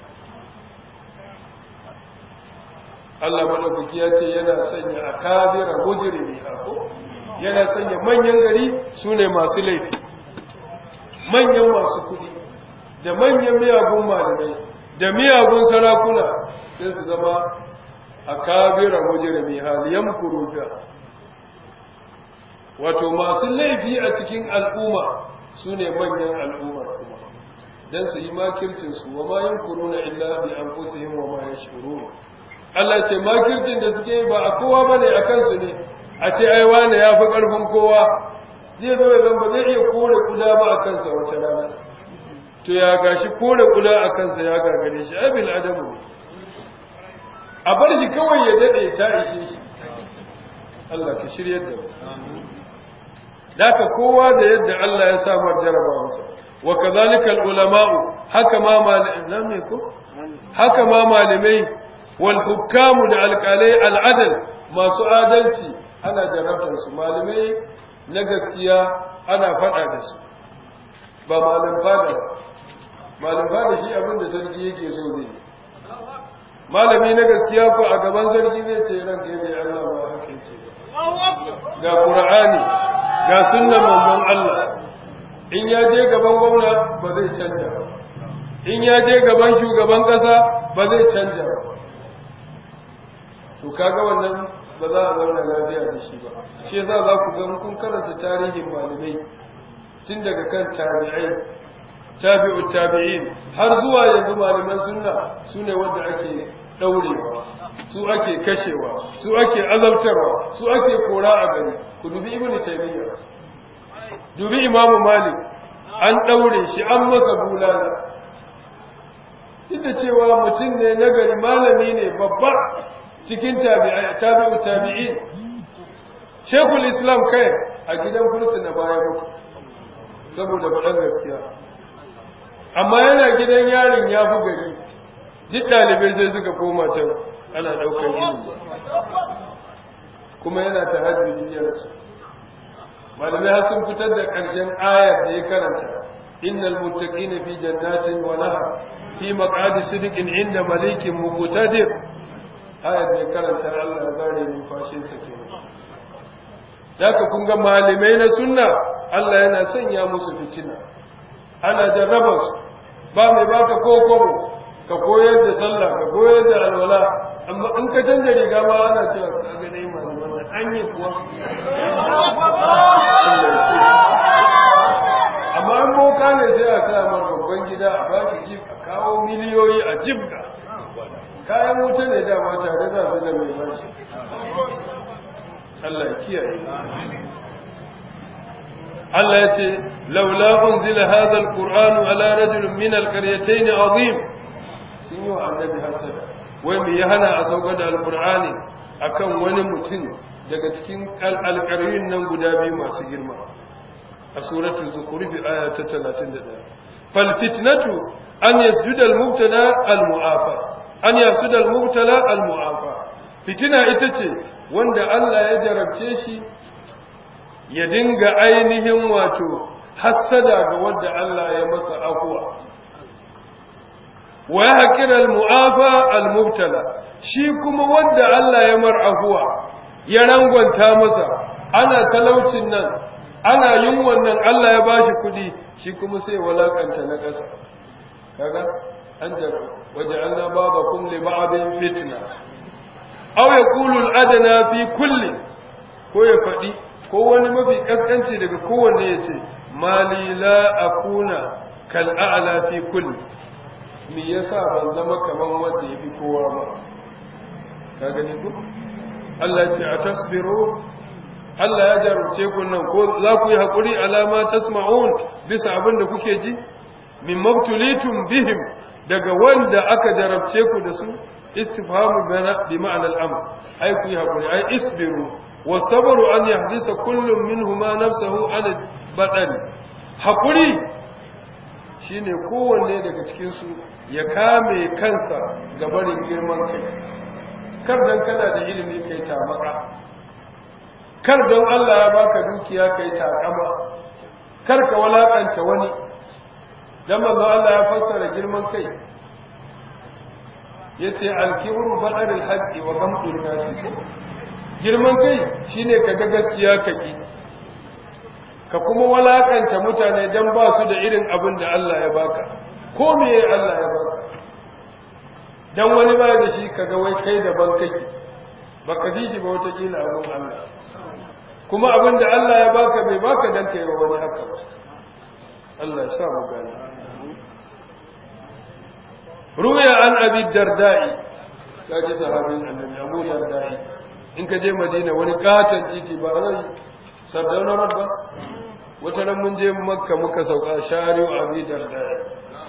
Allah madaukaki ya ce yana sanya a kabira mujrimi ko yana sanya manyan gari su ne masu laifi manyan masu kuɗi da manyan miyagun malamai da miyagun sarakuna sai su zama a kabira mujrimi haliyan kuruja wato masu laifi a cikin al'umma su ne manyan al'ummar kuma don su yi makircinsu wa ma yin kuruna illa bi an kusihim wa ma yashurun Allah ce makircin da suke ba a kowa bane a kansu ne a ce ai wane ya fi ƙarfin kowa zai zo ya zamba zai iya kore kuda ba a kansa wata rana to ya gashi kore kuda a kansa ya gagare shi ai bil adamu a bar shi kawai ya dade ta ishe shi Allah ka shiryar da mu Daka kowa da yadda Allah ya samar jarabawansa, wa kazalika ulama'u haka ma malamai ko? Haka ma malamai wal hukamu da alƙalai al'adal masu adalci ana jarabtar su malamai na gaskiya ana faɗa da su ba malam fada malam fada shi abin da sarki yake so zai malami na gaskiya ko a gaban sarki zai ce ranka yabe Allah ba haka ce ga Qur'ani ga sunnan manzon Allah in ya je gaban gwamna ba zai canja ba in ya je gaban shugaban kasa ba zai canja ba to kaga wannan ba za a zauna lafiya da shi ba shi yasa za ku ga kun karanta tarihin malamai tun daga kan tabi'ai tabi'u tabi'in har zuwa yanzu malaman sunna su ne wanda ake daurewa su ake kashewa su ake azabtarwa su ake kora a gari ku dubi ibnu taymiya dubi imam malik an daure shi an masa bulala duk da cewa mutum ne nagari malami ne babba cikin tabi'u tabi'in shekul islam kai a gidan kursu na baya mutu saboda faɗan gaskiya amma yana gidan yarin ya fi gari duk ɗalibai sai suka koma can ana ɗaukar ilimi kuma yana ta hajji yarsu malamai har sun fitar da ƙarshen ayar da ya karanta innal muttaqina fi jannatin wa nahar fi maq'adi sidqin inda malikin muqtadir ayar da ya karanta Allah ya zare numfashin sa kenan Daka kun ga malamai na sunna Allah yana sanya musu fitina ana jarraba su ba mai baka kokobo ka koyar da sallah ka koyar da alwala amma in ka canza riga ma ana cewa ka ga dai malaman an yi kuwa amma in boka ne sai a sa mar babban gida a baki jib a kawo miliyoyi a jibga kayan wuta ne dama tare da su da mai bashi Allah ya kiyaye Allah ya ce laula unzila hadha alqur'anu ala rajulin min alqaryatayn azim sun yi wa annabi hasada wai me ya hana a saukar da alqur'ani akan wani mutum daga cikin alƙaryun nan guda biyu masu girma a suratul zukhruf aya ta 31 fal fitnatu an yasjuda al mubtada al mu'afa an yasuda al-mubtala al-mu'afa fitina ita ce wanda Allah ya jarabce shi ya dinga ainihin wato hassada ga wanda Allah ya masa afuwa wa yahqir al-mu'afa al-mubtala shi kuma wanda Allah ya mar afuwa ya rangwanta masa ana talaucin nan ana yin wannan Allah ya bashi kudi shi kuma sai walakanta na ƙasa kaga an jara waja'alna babakum li ba'din fitna aw yaqulu al-adna fi kulli ko ya faɗi ko wani mafi kaskanci daga kowanne ya ce mali la akuna kal a'la fi kulli me yasa ban zama kaman wanda yafi kowa ba ka gani ko Allah ya ce atasbiru Allah ya jarumce ku nan ko za ku yi haƙuri alama tasma'un bisa abin da kuke ji min mabtulitum bihim daga wanda aka jarabce ku da su istifhamu bi ma'anar amr ai ku yi haƙuri ai isbiru wa sabru an yahdisa kullum minhuma nafsahu an badan haƙuri shine kowanne daga cikin su ya kame kansa ga barin girman kai kar dan kana da ilimi kai tamaka kar don Allah ya baka dukiya kai takama kar ka walakanta wani dan manzo Allah ya fassara girman kai yace al-kibru badarul haqqi wa ghamdul nasi girman kai shine ka ga gaskiya ka ki ka kuma walakanta mutane dan ba su da irin abin da Allah ya baka ko me Allah ya baka dan wani ba da shi kaga wai kai daban kake baka ji ba wata kila abin Allah kuma abin da Allah ya baka bai baka dan kai wa wani haka ba Allah ya sa mu gani ruya an abi dardai kaji sahabin annabi abu dardai in ka je madina wani katon titi ba rai sardauna rabba wata ran mun je makka muka sauka shari'u abi dardai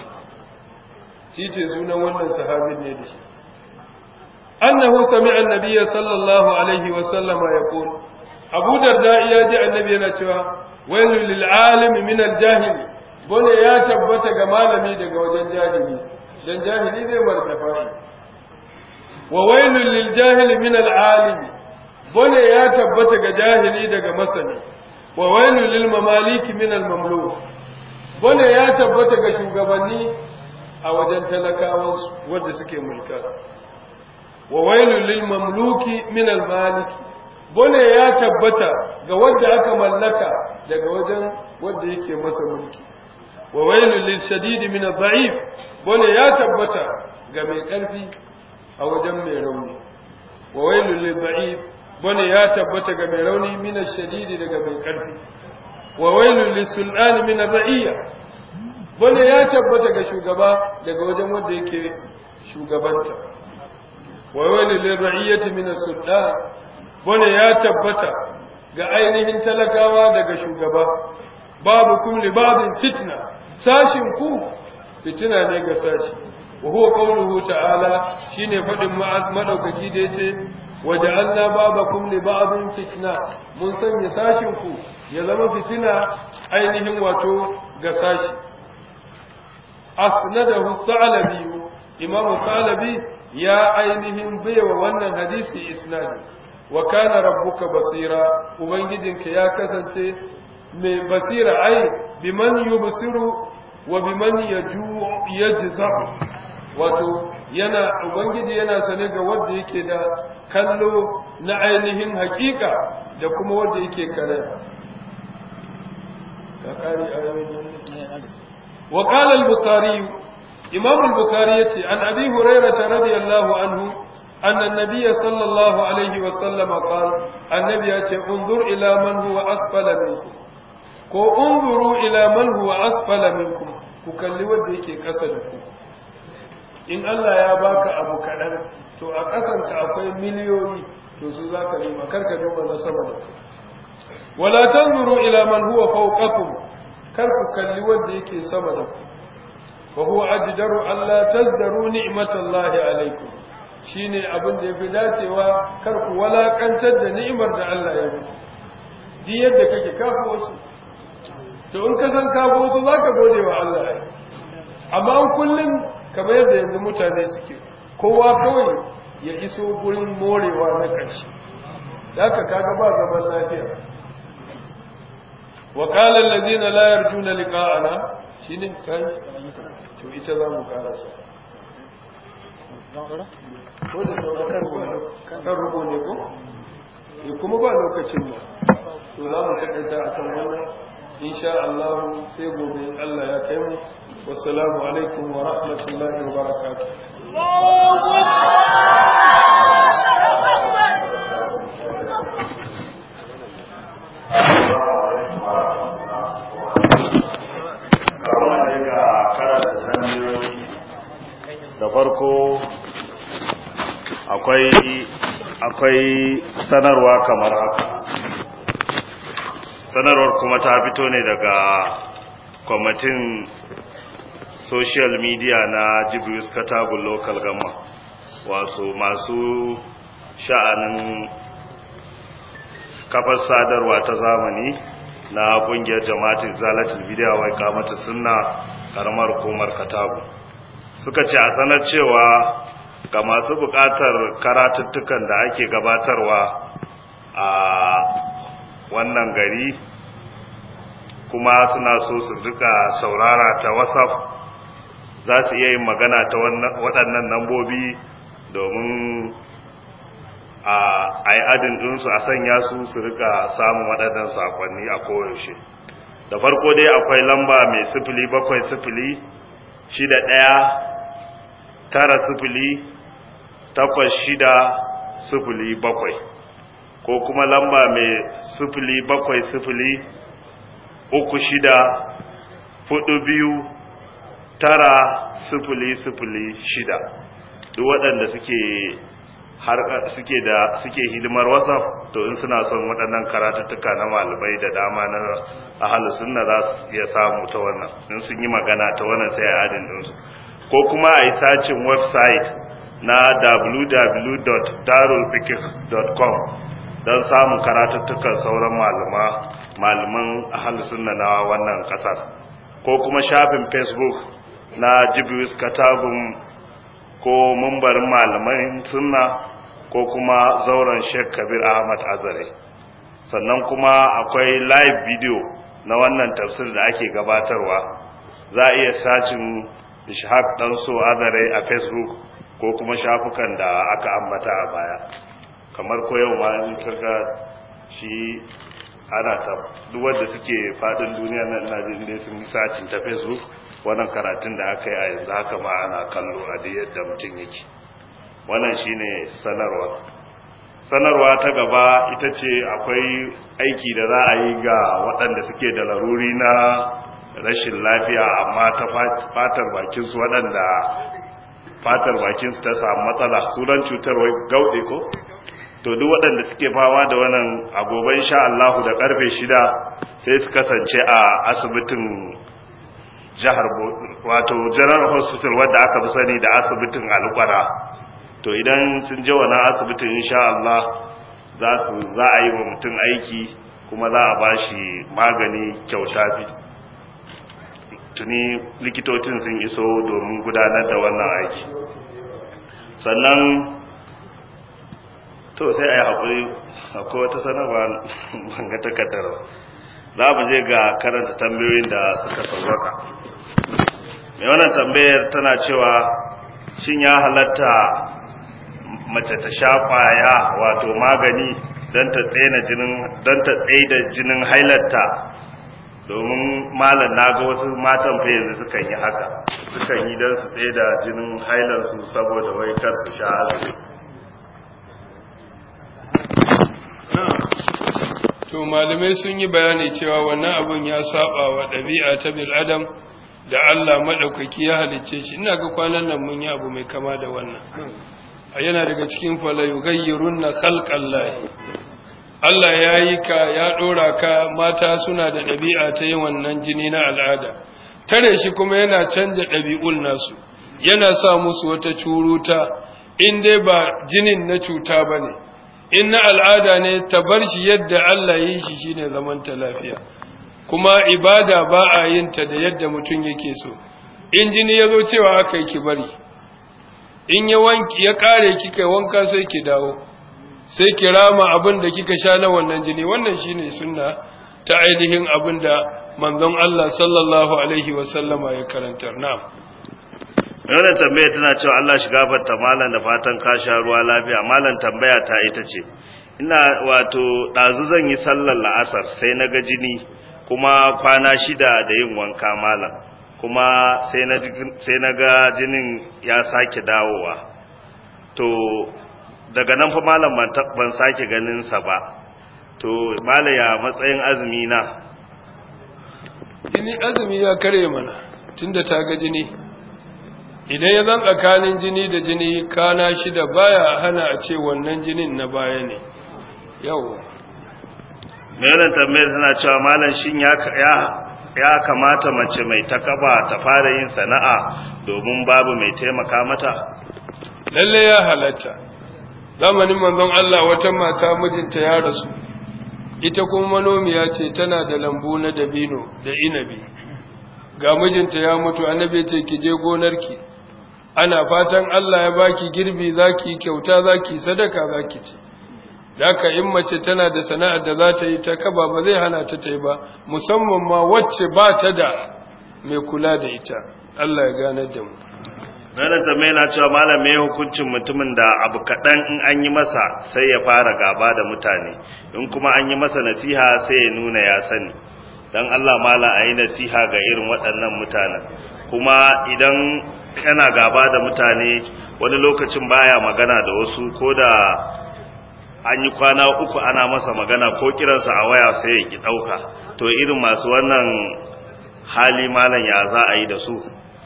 titi sunan wannan sahabin ne da shi annahu sami'a annabiyya sallallahu alaihi wa sallama yaqul abu darda ya ji annabi yana cewa wailul lil alim min al jahili bone ya tabbata ga malami daga wajen jahili dan jahili zai martafa wa wailul lil jahili min al alim bone ya tabbata ga jahili daga masani wa wailul lil mamaliki min al mamluk bone ya tabbata ga shugabanni a wajen talakawan wanda suke mulka wa wailul lil mamluki min al maliki bone ya tabbata ga wanda aka mallaka daga wajen wanda yake masa mulki wa wailul lil shadid min adh-dha'if bone ya tabbata ga mai karfi a wajen mai rauni wa wailul lil dha'if bone ya tabbata ga mai rauni min ash-shadid daga mai karfi wa wailul lis sultan min ar-ra'iyya bone ya tabbata ga shugaba daga wajen wanda yake shugabanta wa wailul lil ra'iyyati min as-sultan bane ya tabbata ga ainihin talakawa daga shugaba babu kum li babin fitna sashin ku fitina ne ga sashi wa huwa qawluhu ta'ala shine fadin madaukaki da yace waja'alna babakum li babin fitna mun sanya sashin ku ya zama fitina ainihin wato ga sashi asnadahu thalabi imamu thalabi ya ainihin baiwa wannan hadisi isnadi wa kana rabbuka basira ubangijinka ya kasance mai basira ai biman yubsiru wa biman yajza wato yana ubangiji yana sane ga wanda yake da kallo na ainihin hakika da kuma wanda yake kare ka kare ayoyin wa qala al-bukhari imam al-bukhari yace an abi hurairah radiyallahu anhu أن النبي صلى الله عليه وسلم قال النبي انظر إلى من هو أسفل منكم ko unzuru ila man huwa asfala minkum ku kalli wanda yake ƙasa da ku in Allah ya baka abu kaɗan to a ƙasan ka akwai miliyoyi to su za ka nema kar ka duba na sama da ku wala tanzuru ila man huwa fawqakum kar ku kalli wanda yake sama da ku wa huwa ajdaru alla tazdaru ni'matallahi alaikum shine abin da yafi dacewa kar ku walakantar da ni'imar da Allah ya yi di yadda kake kafa wasu to in ka san kafa wasu zaka gode wa Allah amma kullum kamar yadda yanzu mutane suke kowa kawai ya iso gurin morewa na ƙarshe da aka kaga ba zaman lafiya wa qala allazina la yarjuna liqa'ana shine kai to ita za mu karasa ko da sauran kan rubo ne ko kuma ba lokacin ba to za mu takaita akan wannan insha Allah sai gobe Allah ya kai mu wassalamu alaikum wa rahmatullahi wa barakatuh da farko akwai akwai sanarwa kamar haka sanarwar kuma ta fito ne daga kwamitin social media na jibius katagun local gama wasu masu sha'anin kafar sadarwa ta zamani na kungiyar jama'atin zalatin bidiyo wai kamata sunna karamar hukumar katagun suka ce a sanar cewa ga masu bukatar karatuttukan da ake gabatarwa a wannan gari kuma suna so su rika saurara ta whatsapp za su iya yin magana ta waɗannan nambobi domin a yi adin ɗinsu a sanya su su rika samun waɗannan sakonni a koyaushe da farko dai akwai lamba mai sifili bakwai sifili shida ɗaya tara sifili takwas shida sifili bakwai ko kuma lamba mai sifili bakwai sifili uku shida hudu biyu tara sifili sifili shida duk waɗanda suke har suke da suke hidimar whatsapp to in suna son waɗannan karatuttuka na malamai da dama na ahalus sunna za su iya samu ta wannan in sun yi magana ta wannan sai a adin ɗinsu ko kuma a yi sacin website na www.darulfikir.com don samun karatuttukan sauran malama malaman ahalus sunna na wannan ƙasar ko kuma shafin facebook na jibius katagun ko mumbarin malaman sunna ko kuma zauren sheikh kabir ahmad azare sannan kuma akwai live video na wannan tafsir da ake gabatarwa za a iya sacin ishaq dan so azare a facebook ko kuma shafukan da aka ambata a baya kamar ko yau ma in kaga shi ana ta duk wanda suke fadin duniya nan ina jin dai sun sacin ta facebook wannan karatun da aka yi a yanzu haka ma ana kallo a da yadda mutum yake wannan shine sanarwa sanarwa ta gaba ita ce akwai aiki da za a yi ga waɗanda suke da laruri na rashin lafiya amma ta fatar bakinsu waɗanda fatar bakinsu ta samu matsala sunan cutar wai gauɗe ko to duk waɗanda suke fama da wannan agoban sha Allahu da karfe shida sai su kasance a asibitin jihar wato general hospital wadda aka fi sani da asibitin alƙwara to idan sun je wannan asibitin insha Allah za su za a yi wa mutum aiki kuma za a ba shi magani kyauta fi tuni likitocin sun iso domin gudanar da wannan aiki sannan to sai a yi haƙuri akwai wata sanarwa banga takardar za mu je ga karanta tambayoyin da suka sauwaka mai wannan tambayar tana cewa shin ya halatta mace ta sha kwaya wato magani don ta tsaye jinin don ta tsaye da jinin hailarta domin malam na ga wasu matan fa yanzu sukan yi haka sukan yi don su tsaye da jinin hailarsu saboda wai kar su sha azumi to malamai sun yi bayani cewa wannan abun ya saba wa ɗabi'a ta bil adam da Allah madaukaki ya halicce shi ina ga kwanan nan mun yi abu mai kama da wannan a yana daga cikin fala yughayyirunna khalqallahi Allah ya yi ka ya ɗora ka mata suna da ɗabi'a ta yin wannan jini na al'ada tare shi kuma yana canja ɗabi'un nasu yana sa musu wata curuta in dai ba jinin na cuta ba ne in na al'ada ne ta bar shi yadda Allah yi shi shine zaman ta lafiya kuma ibada ba a yin ta da yadda mutum yake so in jini ya zo cewa aka yi ki bari in ya wanki ya kare kika wanka sai ki dawo sai ki rama abin da kika sha na wannan jini wannan shine sunna ta ainihin abin da manzon Allah sallallahu alaihi wa sallama ya karantar na'am wannan tambaya tana cewa Allah shi gafarta malam da fatan ka sha ruwa lafiya malam tambaya ta ita ce ina wato ɗazu zan yi sallar la'asar sai na ga jini kuma kwana shida da yin wanka malam kuma sai na ga jinin ya sake dawowa to daga nan fa malam ban sake ganinsa ba to malam ya matsayin azumi na jini azumi ya kare mana tunda ta ga jini idan ya zan tsakanin jini da jini kana shida baya hana a ce wannan jinin na baya ne yau mai tambayar tana cewa malam shin ya kamata mace mai takaba ta fara yin sana'a domin babu mai taimaka mata lalle ya halatta zamanin manzon Allah wata mata mijinta ya rasu ita kuma manomiya ce tana da lambu na dabino da inabi ga mijinta ya mutu annabi ce ki je gonarki ana fatan Allah ya baki girbi zaki kyauta zaki sadaka zaki ci Daka in mace tana da sana'ar da za ta yi ta kaba ba zai hana ta ta yi ba, musamman ma wacce ba ta da mai kula da ita, Allah ya ganar da mu. Malam tambayi na cewa malam me hukuncin mutumin da abu kaɗan in an yi masa sai ya fara gaba da mutane, in kuma an yi masa nasiha sai ya nuna ya sani. Don Allah malam a yi nasiha ga irin waɗannan mutanen. Kuma idan kana gaba da mutane wani lokacin baya magana da wasu ko da an yi kwana uku ana masa magana ko kiransa a waya sai ya ki ɗauka to irin masu wannan hali malam ya za a yi da su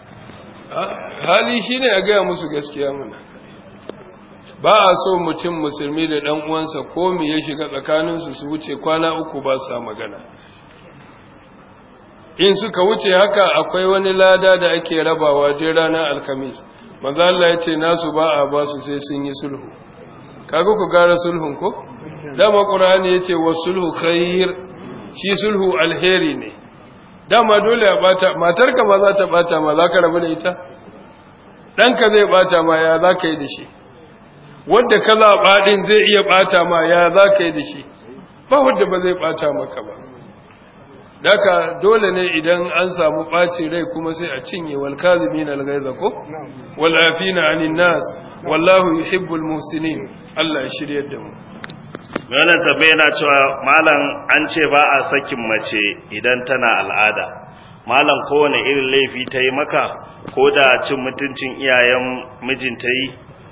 hali shine a gaya musu gaskiya mana ba a so mutum musulmi da ɗan uwansa ko me ya shiga tsakaninsu su wuce kwana uku ba sa magana in suka wuce haka akwai wani lada da ake rabawa duk ranar alkamis manzo Allah ya ce nasu ba a ba su sai sun yi sulhu kaga ku gara sulhun ko dama qur'ani yace wasulhu khair shi sulhu alheri ne dama dole ya bata matarka ba za ta bata ma za ka rabu da ita ɗanka zai bata ma ya za ka yi da shi wanda ka zaɓa ɗin zai iya bata ma ya za ka yi da shi ba wanda ba zai bata maka ba Daka dole ne idan an samu ɓaci rai kuma sai a cinye wal kazimin al ghaiza ko wal afina anin nas wallahu yuhibbul muhsinin Allah ya shiryar da mu wannan tambaye yana cewa malam an ce ba a sakin mace idan tana al'ada malam kowane irin laifi ta yi maka ko da cin mutuncin iyayen mijinta yi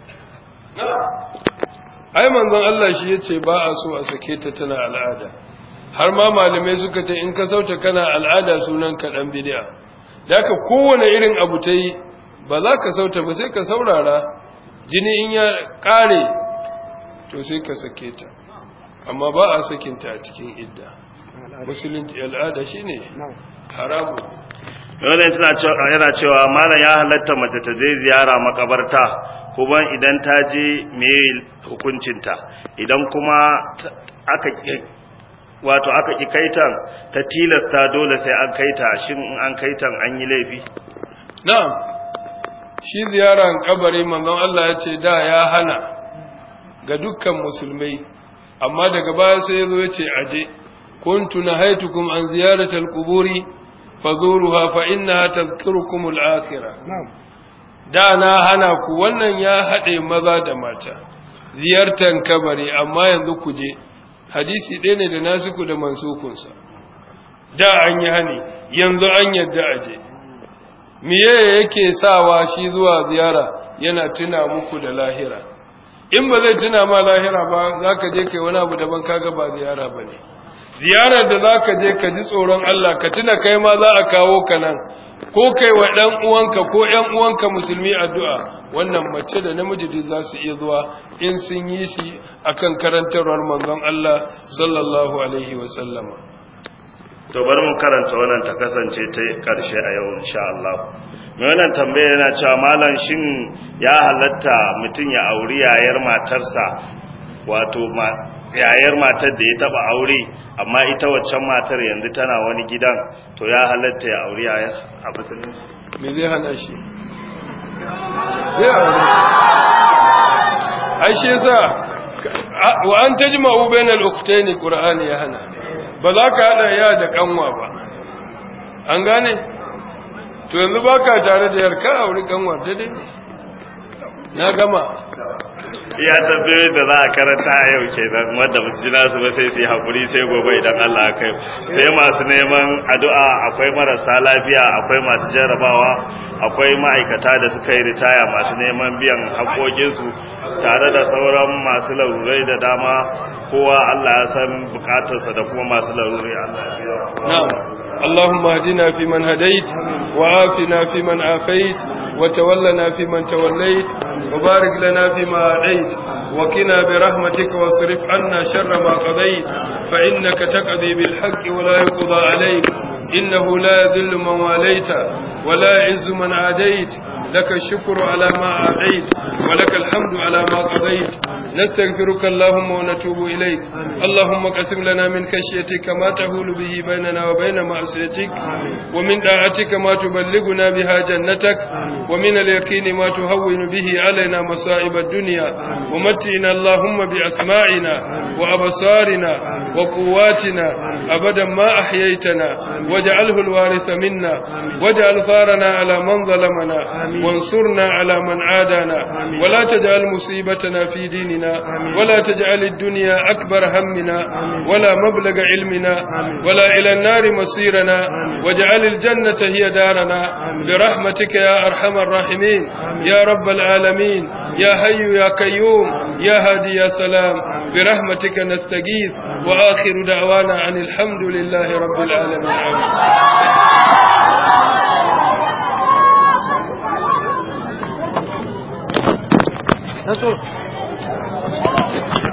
ai manzon Allah shi yace ba a so a sake ta tana al'ada har ma malamai suka ce in ka sauta kana al'ada sunan ka dan bid'a daka kowane irin abu ta yi ba za ka sauta ba sai ka saurara jini in ya kare to sai ka sake ta amma ba a sakinta a cikin idda musulunci al'ada shine haramu Dole tana cewa yana cewa malam ya halatta mace ta je ziyara makabarta kuma idan ta je me hukuncinta idan kuma aka wato aka ki kaitan ta tilasta dole sai an kaita shin in an kaitan an yi laifi na'am shi ziyaran kabari manzon Allah ya ce da ya hana ga dukkan musulmai amma daga baya sai yazo ya ce aje kuntu nahaitukum an ziyaratal quburi fazuruha fa innaha tadhkurukum al-akhirah da na hana ku wannan ya hade maza da mata ziyartan kabari amma yanzu ku je hadisi ɗaya ne da nasiku da mansukunsa da an yi hani yanzu an yadda aje miye yake sawa shi zuwa ziyara yana tuna muku da lahira in ba zai tuna ma lahira ba za ka je kai wani abu daban kaga ba ziyara ba ne ziyarar da za ka je ka ji tsoron Allah ka tuna kai ma za a kawo ka nan ko kai wa ɗan uwanka ko ‘yan uwanka musulmi addu'a wannan mace da namiji duk za su iya zuwa in sun yi shi akan karantarwar manzon Allah sallallahu alaihi wa sallama to bari mu karanta wannan ta kasance ta karshe a yau insha Allah mai wannan tambaya yana cewa malam shin ya halatta mutum ya auri yayar matarsa wato yayar matar da ya taba aure amma ita waccan matar yanzu tana wani gidan to ya halatta ya auri yayar a musulunci me zai hana shi zai aure ai shi yasa wa an tajma'u bainal ukhtayn qur'ani ya hana ba za ka hada ya da kanwa ba an gane to yanzu baka tare da yarka aure kanwa daidai na gama ya tambayoyi da za a karanta a yau ke nan wanda ba su ji nasu ba sai su yi haƙuri sai gobe idan Allah ya kai sai masu neman addu'a akwai marasa lafiya akwai masu jarrabawa akwai ma'aikata da suka yi ritaya masu neman biyan haƙoƙinsu tare da sauran masu larurai da dama kowa Allah ya san bukatarsa da kuma masu larurai Allah ya biya نعم اللهم اهدنا فيمن هديت وعافنا فيمن عافيت وتولنا فيمن توليت وبارك لنا فيما أعطيت وكنا برحمتك واصرف عنا شر ما قضيت فإنك تقضي بالحق ولا يقضى عليك إنه لا يذل من واليت ولا يعز من عاديت لك الشكر على ما أعطيت ولك الحمد على ما قضيت نستغفرك اللهم ونتوب إليك اللهم قسم لنا من خشيتك ما تهول به بيننا وبين معصيتك ومن طاعتك ما تبلغنا بها جنتك ومن اليقين ما تهون به علينا مصائب الدنيا ومتعنا اللهم بأسماعنا وأبصارنا وقواتنا أبدا ما أحييتنا واجعله الوارث منا واجعل ثارنا على من ظلمنا وانصرنا على من عادانا ولا تجعل مصيبتنا في ديننا ولا تجعل الدنيا أكبر همنا ولا مبلغ علمنا ولا إلى النار مصيرنا واجعل الجنة هي دارنا برحمتك يا أرحم الراحمين يا رب العالمين يا حي يا قيوم يا هادي يا سلام برحمتك نستغيث وآخر دعوانا عن الحمد لله رب العالمين آمين نصر